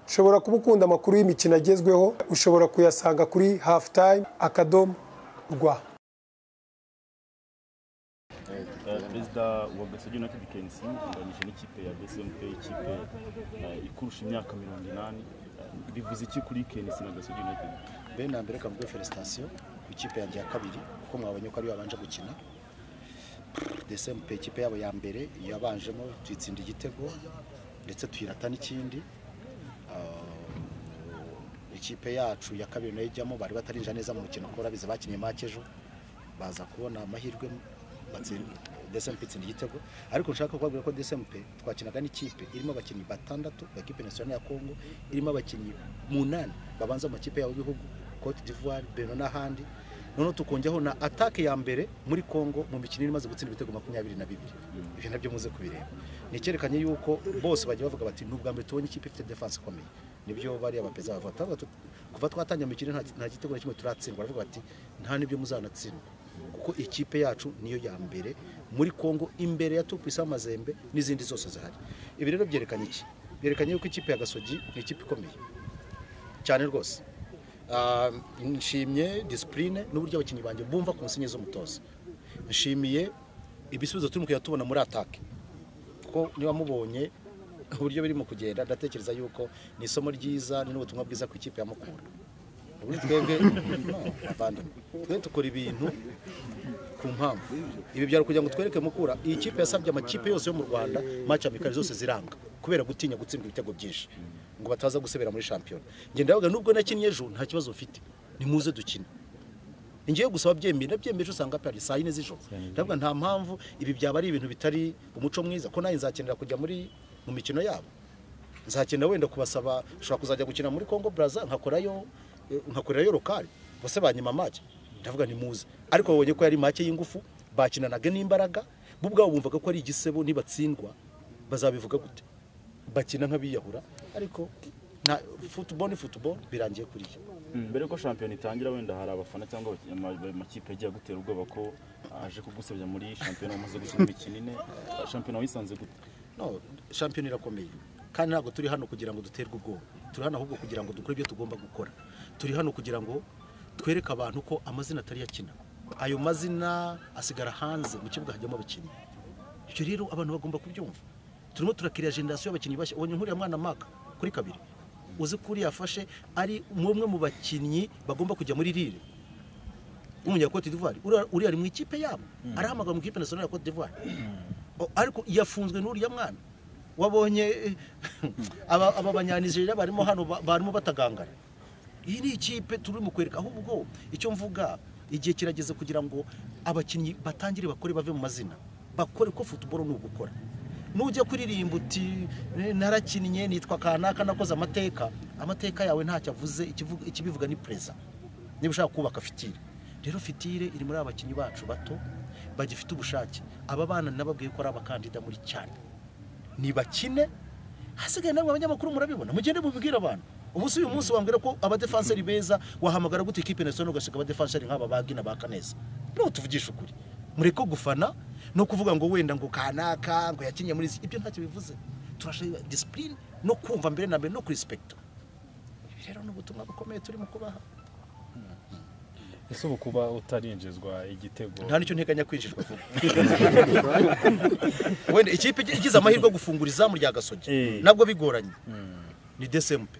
ushobora kuba ukunda amakuru y'imikino agezweho ushobora kuyasanga kuri hafu tayime akadomo rwa perezida wa gasage united kensi inganyije n'ikipe ya bsmp ikipe ikurusha imyaka mirongo inani bivuze iki kuri kensi na gasage united mbere na mbere kavuge felicitasiyo ku ikipe yanjye ya kabiri kuko mwabonye ko ariyo yabanje gukina desempe ikipe yabo ya mbere yabanjemo tuyitsinda igitego ndetse tuyirata n'ikindi Ah, ikipe yacu ya kabiri nayo ijyamo bari batarinjira neza mu mukino kuko urabizi bakinnye make ejo baza kubona amahirwe batsinda desempe itsinda igitego ariko nshaka kubabwira ko desempe twakinaga n'ikipe irimo abakinnyi batandatu ya kipe nasiyonari ya kongo irimo abakinnyi munani babanza mu makipe yabo y'ibihugu cote d'ivoire beno n'ahandi noneho tukongeraho na atake ya mbere muri kongo mu mikino imaze gutsinda ibitego makumyabiri na bibiri ibyo nabyo muze kubireba ni icyerekanye yuko bose bagiye bavuga bati ni ubwa mbere tubonye ikipe ifite defanse ikomeye nibyo bariya baperezida bavuga Twavuga tu- kuva twatangira imikino nta- nta gitego na kimwe turatsindwa baravuga bati nta n'ibyo muzanatsindwa kuko ikipe yacu niyo ya mbere muri kongo imbere ya tupisi amazembe n'izindi zose zihari ibi rero byerekanye iki byerekanye yuko ikipe ya gasogi ni ikipe ikomeye cyane rwose Ah, nshimye disipurine n'uburyo abakinnyi banjye bumva ku nsinye z'umutoza nshimiye ibisubizo turimo kujya tubona muri atake kuko niba mubonye uburyo birimo kugenda ndatekereza yuko ni isomo ryiza ni n'ubutumwa bwiza ku ikipe ya mukura ubundi twebwe no, bavandimwe, twe dukora ibintu ku mpamvu ibi byari kugira ngo twereke mukura iyi kipe yasabye amakipe yose yo mu rwanda maci amikari zose ziranga kubera gutinya gutsindwa ibitego byinshi ngo bataza gusebera muri shampiyona ngenda ndavuga nubwo nakinnye ejo nta kibazo mfite ni muze dukine ngiye gusaba byemeye nabyemeje usanga pari saa yine z'ijoro ndavuga nta mpamvu ibi byaba ari ibintu bitari umuco mwiza ko nanjye nzakenera kujya muri mu mikino yabo nzakenera wenda kubasaba ushobora kuzajya gukina muri congo baraza nkakorayo eh, nkakorerayo lokale bose banyima make ndavuga ni muze ariko babonye ko yari make y'ingufu bakinanaga n'imbaraga bo ubwabo bumvaga ko ari igisebo nibatsindwa bazabivuga gute bakina nk'abiyahura ariko na football ni football birangiye kuriya mbere yuko shampiyona itangira wenda hari abafana cyangwa abaki- ama- amakipe yagiye agutera ubwoba ko aje kugusebya muri shampiyona wamaze gukina imikino ine shampiyona wisanze gute no shampiyona irakomeye kandi ntabwo turi hano kugira ngo duterwe ubwoba turi hano ahubwo kugira ngo dukore ibyo tugomba gukora turi hano kugira ngo twereke abantu ko amazina atari yakina ayo mazina asigara hanze mu kibuga hajyamo abakinnyi ibyo rero abantu bagomba kubyumva turimo turakirira generasiyo y'abakinnyi bashya ubonye nkuriya mwana maka kuri kabiri uzi ko uriya afashe ari umwe mu bakinnyi bagomba kujya muri rire w'umunyakote d'ivoire uriya uriya ari mu ikipe yabo arahamagara mu ikipe nasiyonari ya cote d'ivoire O- ariko yafunzwe n'uriya mwana wabonye eh, aba aba banyanijeriya barimo hano ba- barimo batagangara iyi ni ikipe turi mu kwereka ahubwo icyo mvuga igihe kirageze kugira ngo abakinnyi batangire bakore bave mu mazina bakore ko futuboro ni ugukora nujya kuririmba uti "Eh, narakinnye nitwa kanaka nakoze amateka amateka yawe ntacyo avuze ikivuga- ikibivuga ni perezida niba ushaka kubaka fitire rero fitire iri muri aba bakinnyi bacu bato bagifite ubushake aba bana nababwiye ko ari abakandida muri cyane nibakine hasigaye namwe abanyamakuru murabibona mugende mubibwire abantu ubu si uyu munsi wambwira ko abadefanseri beza wahamagara gute ikipe nasional ugasiga abadefanseri nk'aba bagina ba kaneza niho tuvugisha ukuri mureko gufana no kuvuga ngo wenda ngo kanaka ngo yakinye muri izi ibyo ntacyo bivuze turashaka disipurine no kumva mbere na mbere no kurispekita ibi rero ni ubutumwa bukomeye turimo kubaha ese ubu kuba utarinjizwa igitego nta nicyo nteganya kwinjirwa vuba wenda ikipe igi- igize amahirwe yo gufungura izamu rya gasogi Eh. nabwo bigoranye ni desempe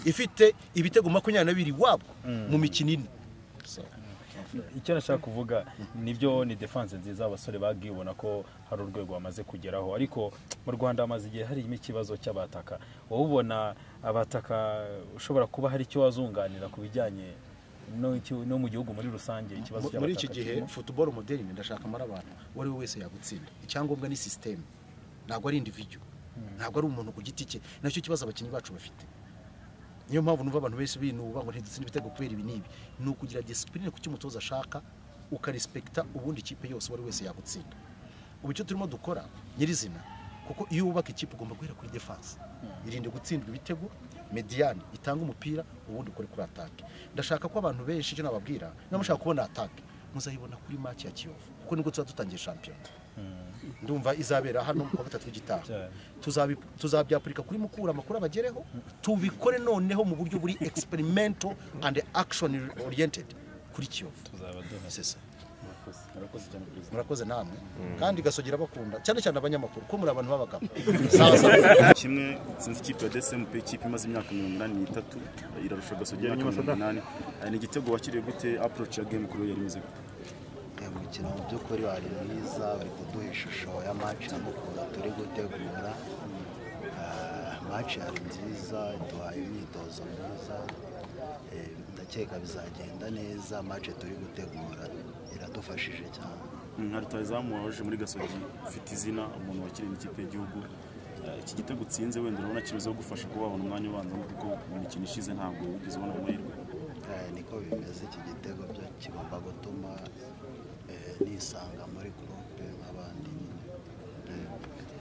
ifite ibitego makumyabiri na bibiri iwabo mu mikino ine icyo nashaka kuvuga nibyo ni defense nziza abasore bagiye ubona ko hari urwego bamaze kugeraho ariko mu rwanda hamaze igihe harimo ikibazo cy'abataka wowe ubona abataka ushobora kuba hari icyo wazunganira ku bijyanye no iki- no mu gihugu muri rusange ikibazo Mu- cy'abataka muri iki gihe kirimo? football modern ndashaka amara abantu uwo ari we wese yagutsinda icyangombwa ni sisiteme ntabwo ari individu ntabwo ari umuntu ku giti cye nacyo kibazo abakinnyi bacu bafite niyo mpamvu numva abantu benshi binuba ngo ntidutsinde ibitego kubera ibi n'ibi ni ukugira disipurine ku cyo umutoza ashaka ukarispekita ubundi ikipe yose uwo ari wese yagutsinda ubu icyo turimo dukora nyirizina kuko iyo wubaka ikipe ugomba guhera kuri defanse irinde gutsindwa ibitego mediyani itanga umupira ubundi ukore kuri atake ndashaka ko abantu benshi icyo nababwira niba mushaka kubona atake muzayibona kuri make ya kiyovu kuko nibwo tuba dutangiye shampiyona ndumva izabera hano ku wa gatatu w'igitaha Cyane. Tuzabi- tuzabyapurika kuri mukura amakuru abagereho tubikore noneho mu buryo buri experimental and action oriented kuri kiyovu tuzaba duhari C'est ça. murakoze cyane perezida murakoze namwe kandi gasogera bakunda cyane cyane abanyamakuru ko muri abantu b'abagabo Sawa sawa. kimwe sinzi ikipe ya DSMP ikipe imaze imyaka mirongo inani n'itatu irarusha Gasogi y'imyaka mirongo inani Eh, ni igitego wakiriye gute approach ya game kuri we yari imeze gute umukino mu by'ukuri wari mwiza bari kuduha ishusho ya match ya mukura turi gutegura Ah, match yari nziza duhaye imyitozo myiza Eh, ndakeka bizagenda neza match turi gutegura iradufashije cyane nka rutazamu waje muri gasogi ufite izina umuntu wakiriye ikipe y'igihugu Eh, iki gitego utsinze wenda urabona kimaze kugufasha kuba wabona umwanya ubanza kuko mu mikino ishize ntabwo wigeze ubona amahirwe Eh, niko bimeze iki gitego byo kigomba gutuma eh, nisanga muri gurupe nk'abandi nyine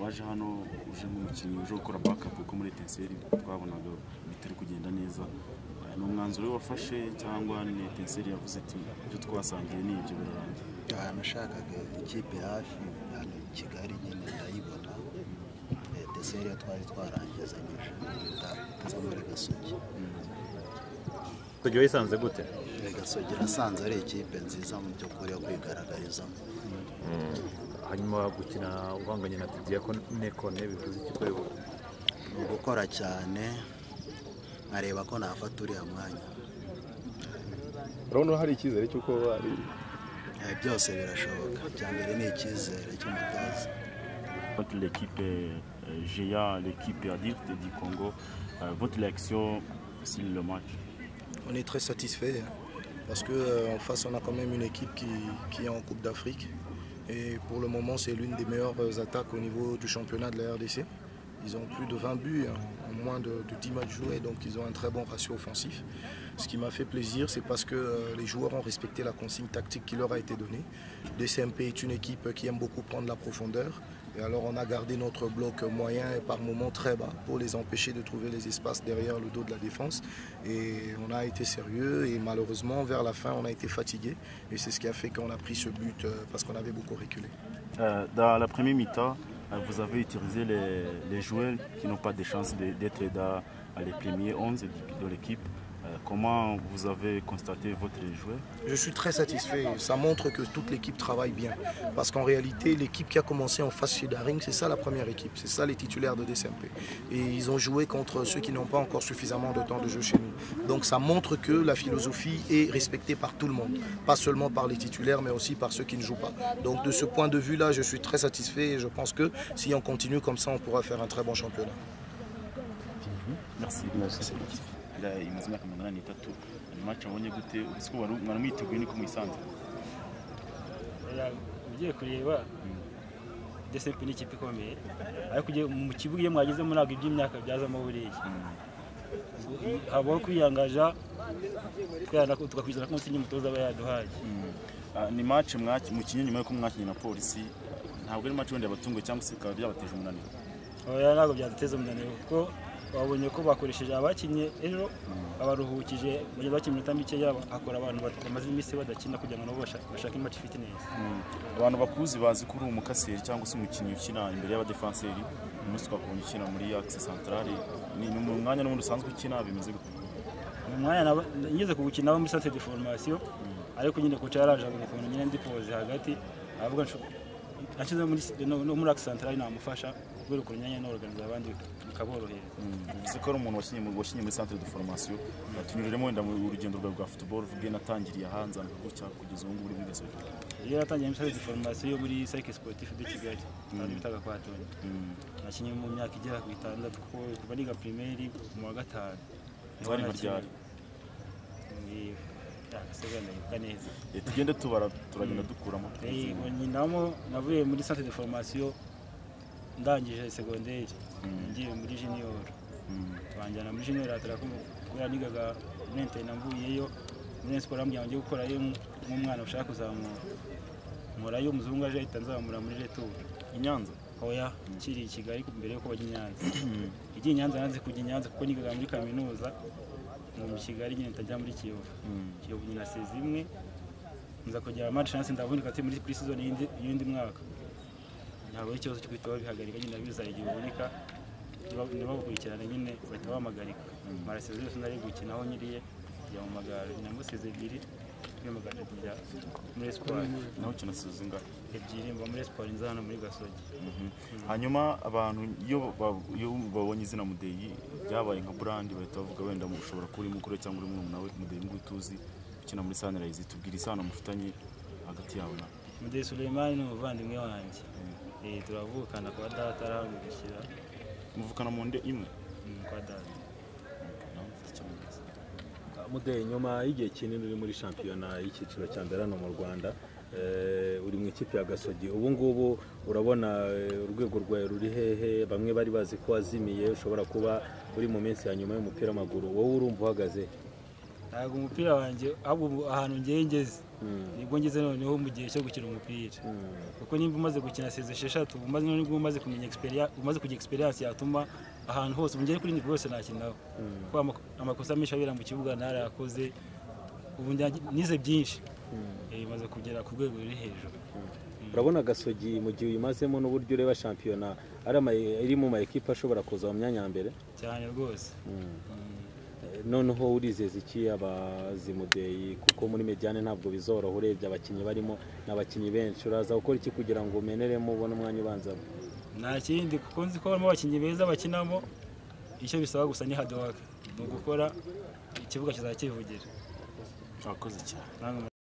waje hano uje nk'umukinnyi uje gukora backup kuko muri etenseri twabonaga bitari kugenda neza Eh, ni umwanzuro we wafashe cyangwa ni etenseri yavuze ati ibyo twasangiye ni ibyo birarangiye aha nashakaga ikipe hafi hano i kigali nyine ndayibona Eh, deseri yo twari twarangizanyije zo muri gasogi tugiye wisanze gute Eh, gasogi nasanze ari ikipe nziza mu by'ukuri yo kwigaragarizamo hanyuma gukina uhanganye na tidiyakone kone bivuze iki kuri wowe ni ugukora cyane nkareba ko nafata uriya mwanya urabona hari icyizere cy'uko ari Eh, byose birashoboka icya mbere ni icyizere cy'umutoza Votre l'équipe euh, GIA, l'équipe Addict du Congo, euh, votre réaction sur le match On est très satisfait hein, parce que euh, en face on a quand même une équipe qui, qui est en Coupe d'Afrique et pour le moment c'est l'une des meilleures euh, attaques au niveau du championnat de la RDC. Ils ont plus de 20 buts hein, en moins de, de 10 matchs joués donc ils ont un très bon ratio offensif. Ce qui m'a fait plaisir c'est parce que euh, les joueurs ont respecté la consigne tactique qui leur a été donnée. DCMP est une équipe qui aime beaucoup prendre la profondeur. Et alors on a gardé notre bloc moyen et par moments très bas pour les empêcher de trouver les espaces derrière le dos de la défense. Et on a été sérieux et malheureusement vers la fin on a été fatigué. Et c'est ce qui a fait qu'on a pris ce but euh, parce qu'on avait beaucoup reculé. Euh, Dans la première mi-temps, euh, vous avez utilisé les, les joueurs qui n'ont pas de chance de- d'être dans les premiers 11 de- de l'équipe. Euh, comment vous avez constaté votre joueur Je suis très satisfait. Ça montre que toute l'équipe travaille bien. Parce qu'en réalité, l'équipe qui a commencé en face chez Daring, c'est ça la première équipe. C'est ça les titulaires de DCMP. Et ils ont joué contre ceux qui n'ont pas encore suffisamment de temps de jeu chez nous. Donc ça montre que la philosophie est respectée par tout le monde. Pas seulement par les titulaires, mais aussi par ceux qui ne jouent pas. Donc de ce point de vue-là, je suis très satisfait. Et je pense que si on continue comme ça, on pourra faire un très bon championnat. Merci. Merci. imaze imyaka mirongo inani n'itatu ni match wabonye gute ubuse ko wari- mwari mwiteguye niko muyisanze ugiye kureba desempe ni ikipe ikomeye ariko ugiye- mu kibuga iyo mwagezemo ntabwo iby'imyaka byazamo buriya habaho kwiyangaja twana- tugakwizana ko umusingi umutoza aba yaduhaye Ah, ni match mwaki- mukinnye nyuma y'uko mwakinnye na polisi ntabwo ari match wenda yabatunguye cyangwa se bikaba byabateje umunaniro oya ntabwo byaduteza umunaniro kuko babonye ko bakoresheje abakinnye ejo abaruhukije bagiye bakina iminota mikeya akora abantu bat- bamaze iminsi badakina kugira ngo nabo bashake- bashake imati ifite neza abantu bakuzi bazi ko uri umukaseri cyangwa se umukinnyi ukina imbere y'abadefanseri uyu munsi twakubonye ukina muri akisi santarari ni ni mu mwanya n'ubundi usanzwe ukina bimeze gute uyu mwanya naba- ngeze kuwukinaho muri sante de formation ariko nyine koca yarajabura ukuntu nyine ndi poze hagati aravuga ashyize muri no- no muri akisi santarari namufasha kubera ukuntu nyine n'organiza abandi bikaborohera bivuze ko ari umuntu wakinye mu- wakinye muri santere de formation tunyuriremo wenda mu urugendo rwawe rwa futuboro uvuge natangiriye hanze gutya kugeza ubu ngubu uri muri gasogi iyo yatangiye muri sante de formation yo muri sayike siporutifu de kigali kandi bitaga kwa toni nakinnye mu myaka igera ku itandatu kuko kuva niga primaire mu wa gatanu niho Twari nakinnye. baryari. Ni- ah, gasoza ndabibuka neza Eh, tugende tubara turagenda dukuramo Eh, nyinamo navuye muri centre de formation ndangije secondaire ngiye muri junior banjyana muri junior atara kubera nigaga muri interinete mvuyeyo muri siporo bambwira ngo njye gukorayo nk'umwana ushaka kuzamuka nkorayo umuzungu aje ahita nzamura muri retour i nyanza oya kiri i kigali mbere yuko bajya i nyanza igiye i nyanza nanze kujya i nyanza kuko nigaga muri kaminuza mu kigali nyine ntajya muri kiyovu kiyovu nyina sezi imwe nza kugera mari chance ndavunika ati muri kuri season y'indi y'undi mwaka ntabwo ari ikibazo cyo guhita babihagarika nyine bizana igihe biboneka niba- nibabukurikirana nyine bahita bamagarika marasiro zose nari gukinaho nyiriye kujya mu magare namusize ebyiri kwimugarira kujya muri esiporo naho ukina sizinga ebyiri mba muri esiporo nza hano muri gasogi hanyuma abantu iyo ba- iyo babonye izina mudeyi byabaye nka burandi bahita bavuga wenda mu- ushobora kuba uri mukuru we cyangwa uri murumuna we mudeyi nguyu tuzi ukina muri sanirayizi tubwire isano mufitanye hagati yawe na mudeyi suleimani ni umuvandimwe wanjye Eh, turavukana kwa data arahamurikira muvukana mu nde imwe mm, kwa data Nawe mfite icyo mvuze. mudeyi nyuma y'igihe kinini uri muri shampiyona y'icyiciro cya mbere hano mu rwanda eh, uri mu ikipe ya gasogi ubu ngubu urabona eh, urwego rwawe ruri hehe bamwe bari bazi ko wazimiye ushobora kuba uri mu minsi ya nyuma y'umupira w'amaguru wowe urumva uhagaze he? ntabwo umupira wanjye ahubwo ubu ahantu ngiye ngeze nibwo ngeze noneho mu gihe cyo gukina umupira kuko nimba umaze gukina seze esheshatu umaze nibwo umaze kumenya experience umaze kugira experience yatuma ahantu hose ugere kuri nivo yose nakinaho kuko ama- amakosa menshi abera mu kibuga narayakoze ubu njya- nize byinshi Eh, maze kugera ku rwego ruri hejuru urabona gasogi mu gihe uyimazemo n'uburyo ureba shampiyona ari ama- iri mu ma ekipe ashobora kuza mu myanya ya mbere cyane rwose Eh, noneho urizeza iki abazi mudeyi kuko muri mediane ntabwo bizoroha urebye abakinnyi barimo n'abakinnyi benshi uraza gukora iki kugira ngo umeneremo ubone umwanya ubanzamo nta kindi kuko nzi ko harimo abakinnyi beza bakinamo icyo bisaba gusa ni hard work ni ugukora ikibuga kizakivugira urakoze cyane ntabwo